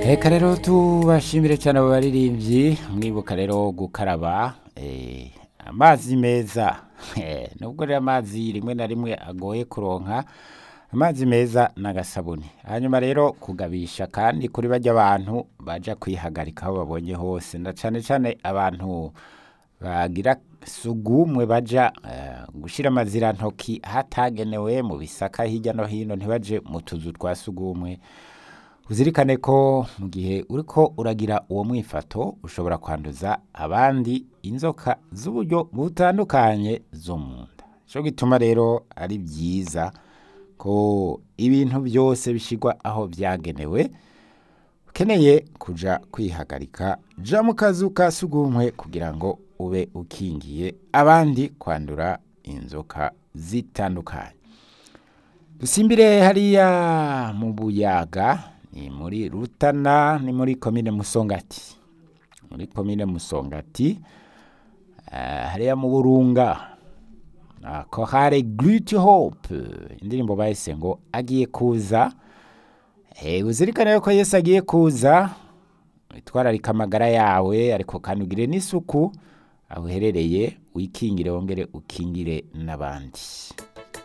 reka rero tubashimire cyane abo baririmbyi mwibuka rero gukaraba eh, amazi meza Eh, nubwo rero amazi rimwe na rimwe agoye kuronka amazi meza n'agasabuni hanyuma rero kugabisha kandi kuri bajya abantu baja kwihagarika aho babonye hose na cane cane abantu bagira sugumwe baja eh, gushira amazira ntoki hatagenewe mu bisaka hirya no hino ntibaje mu tuzu twa sugumwe uzirikane ko mu gihe uriko uragira uwo mwifato ushobora kwanduza abandi inzoka z'uburyo butandukanye zo mu nda cyo gituma rero ari byiza ko ibintu byose bishyirwa aho byagenewe ukeneye kuja kwihagarika ja mu kazu ka sugumwe kugira ngo ube ukingiye abandi kwandura inzoka zitandukanye dusimbire hariya mu buyaga ni muri rutana ni muri komine musongati muri komine musongati eh, hariya mu burunga Ah, kohare Great Hope indirimbo bahise ngo agiye kuza Eh, uzirikane yuko Yesu agiye kuza itwararika amagara yawe ariko kandi ugire n'isuku aho uherereye wikingire wongere ukingire n'abandi